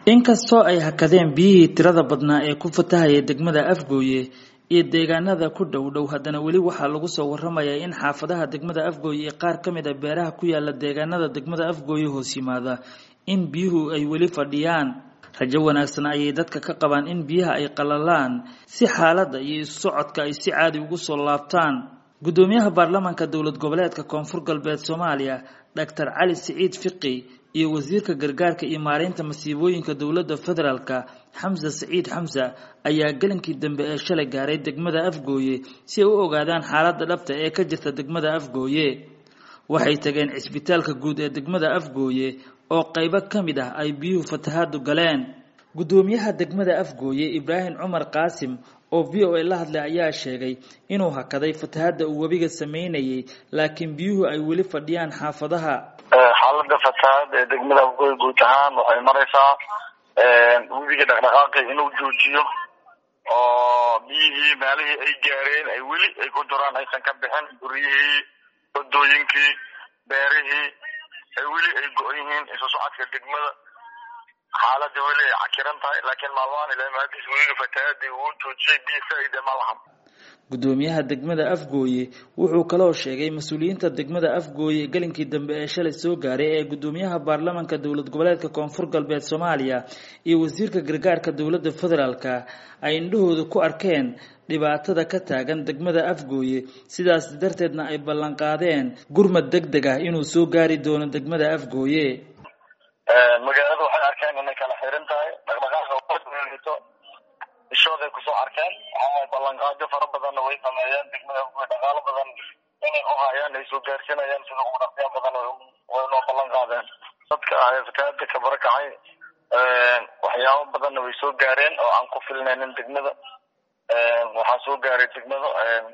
inkastoo ay hakadeen biyihii tirada badnaa ee ku fatahaya degmada afgooye iyo deegaanada ku dhow dhow haddana weli waxaa lagu soo waramayaa in xaafadaha degmada afgooye iyo qaar ka mid a beeraha ku yaala deegaanada degmada afgooye hoos yimaada in biyuhu ay weli fadhiyaan rajo wanaagsan ayay dadka ka qabaan in biyaha ay qalalaan si xaaladda iyo isu socodka ay si caadi ugu soo laabtaan guddoomiyaha baarlamaanka dowlad goboleedka koonfur galbeed soomaaliya doctor cali siciid fiqi iyo wasiirka gargaarka iyo maareynta masiibooyinka dowladda federaalka xamse siciid xamse ayaa gelinkii dambe ee shalay gaaray degmada afgooye si ay u ogaadaan xaaladda dhabta ee ka jirta degmada afgooye waxay tageen cisbitaalka guud ee degmada afgooye oo qaybo ka mid ah ay biyuhu fatahaadu galeen guddoomiyaha degmada afgooye ibraahim cumar qaasim oo v o a la hadlay ayaa sheegay inuu hakaday fatahadda uu webiga sameynayay laakiin biyuhu ay weli fadhiyaan xaafadaha xaalada fatahaad ee degmada afgooye guud ahaan waxay maraysaa webiga dhaqdhaqaaqi inuu joojiyo oo biyihii meelihii ay gaareen ay weli ay ku duraan aysan ka bixin guryihii wadooyinkii beerihii ay weli ay go-an yihiin isu socodka degmada xaalada weli ay cakiran tahay laakiin maalmahan ilaa maadiis webiga fatahaadii uu joojiyay biyo faa-ida ma lahan guddoomiyaha degmada afgooye wuxuu kaloo sheegay mas-uuliyiinta degmada afgooye gelinkii dambe ee shalay soo gaaray ee guddoomiyaha baarlamaanka dowlad goboleedka koonfur galbeed soomaaliya iyo wasiirka gargaarka dowladda federaalka ay indhahooda ku arkeen dhibaatada ka taagan degmada afgooye sidaas darteedna ay ballanqaadeen gurmad deg deg ah inuu soo gaari doono degmada afgooye magaalada waxay arkeen inay kala xiran tahay dhaqdhaqaaqa ishooday kusoo arkeen waxaa ballanqaadyo fara badanna way sameeyeen degmada afgooye dhaqaalo badan inay u hayaan ay soo gaarsinayaan sida ugu dhaqya badan way noo ballan qaadeen dadka ah ee fatahaada ka barakacay waxyaabo badanna way soo gaareen oo aan ku filnaynin degmada waxaa soo gaaray degmada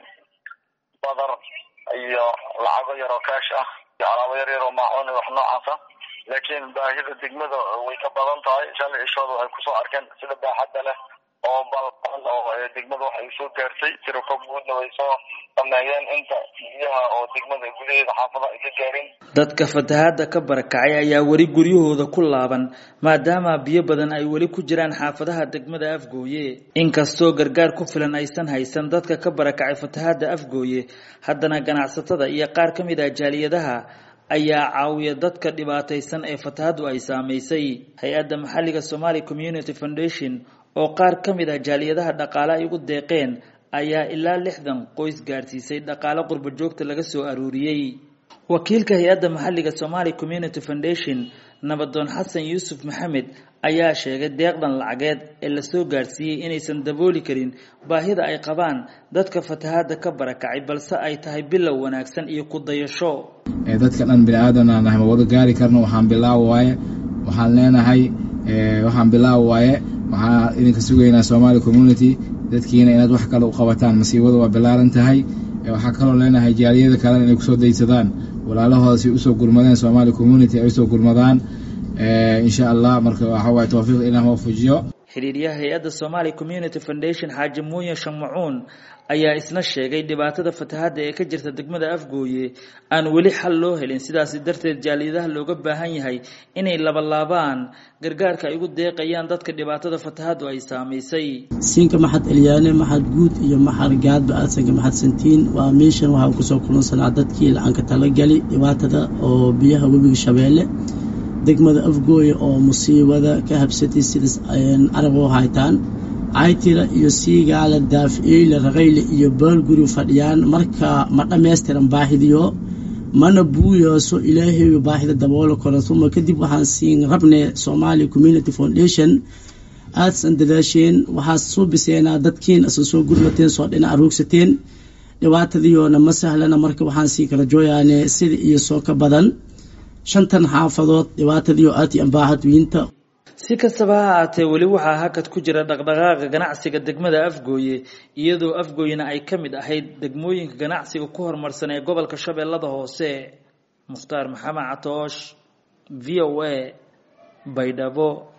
badar iyo lacago yar oo kaash ah iyo alaabo yar yar oo maacuun iyo wax noocaasa laakiin baahida degmada way ka badan tahay shalay ishooda waxay kusoo arkeen sida baaxadda leh oo balban oo degmada waxay soo gaartay tirako guudna way soo sameeyeen inta biyaha oo degmada gudaheeda xaafada ay ka gaarin dadka fatahaada ka barakacay ayaa weli guryahooda ku laaban maadaama biyo badan ay weli ku jiraan xaafadaha degmada afgooye inkastoo gargaar ku filan aysan haysan dadka ka barakacay fatahaada afgooye haddana ganacsatada iyo qaar ka mid ah jaaliyadaha ayaa caawiya dadka dhibaataysan ee fatahaddu ay saamaysay hay-adda maxalliga somali community foundation oo qaar ka mid ah jaaliyadaha dhaqaale ay ugu deeqeen ayaa ilaa lixdan qoys gaarsiisay dhaqaale qurba joogta laga soo aruuriyey wakiilka hay-adda maxalliga somali community foundation nabadoon xasan yuusuf maxamed ayaa sheegay deeqdan lacageed ee lasoo gaarsiiyey inaysan dabooli karin baahida ay qabaan dadka fatahaada ka barakacay balse ay tahay bilow wanaagsan iyo ku dayasho dadka dhan bini aadan aan nahay ma wada gaari karno waxaan bilaaw waaye waxaan leenahay waxaan bilaaw waaye waxaa idinka sugaynaa somali community dadkiina inaad wax kale u qabataan masiibada waa bilaaran tahay waxaa kaloo leenahay jaaliyada kalena inay kusoo daysadaan walaalahooda si usoo gurmadeen somali community ay usoo gurmadaan insha allah marka waxawaay tawfiiq ilah waafujiyo xiriiryaha hay-adda somali community foundation xaaji muuye shamacuun ayaa isna sheegay dhibaatada fatahadda ee ka jirta degmada afgooye aan weli xal loo helin sidaasi darteed jaaliyadaha looga baahan yahay inay labalaabaan gargaarka ay ugu deeqayaan dadka dhibaatada fatahaddu ay saamaysay siinka maxad elyaane maxad guud iyo maxad gaadba aasanka maxad santiin waa meeshan waxaan kusoo kulansanaa dadkii lacanka talagali dhibaatada oo biyaha webiga shabeelle degmada afgooye oo musiibada ka habsatay sidaas arab oo haytaan caytira iyo siigaala daaficeyle raqayle iyo baalguri fadhiyaan marka ma dhammaystiran baahidiyo mana buuyooso ilaahay baahida daboolo karo uma kadib waxaan siin rabne somali community foundation aadsan dadaasheen waxaad soo biseenaa dadkiin asan soo gurmateen soo dhinac roogsateen dhibaatadiyoona ma sahlana marka waxaan sii kala jooyaane sida iyo soo ka badan shantan xaafadood dhibaatadiio aad iyo ambaahad wiinta si kastaba ha ahaatee weli waxaa hakad ku jira dhaqdhaqaaqa ganacsiga degmada afgooye iyadoo afgooyena ay ka mid ahayd degmooyinka ganacsiga ku horumarsan ee gobolka shabeellada hoose mukhtaar maxamed catoosh v o a baydhabo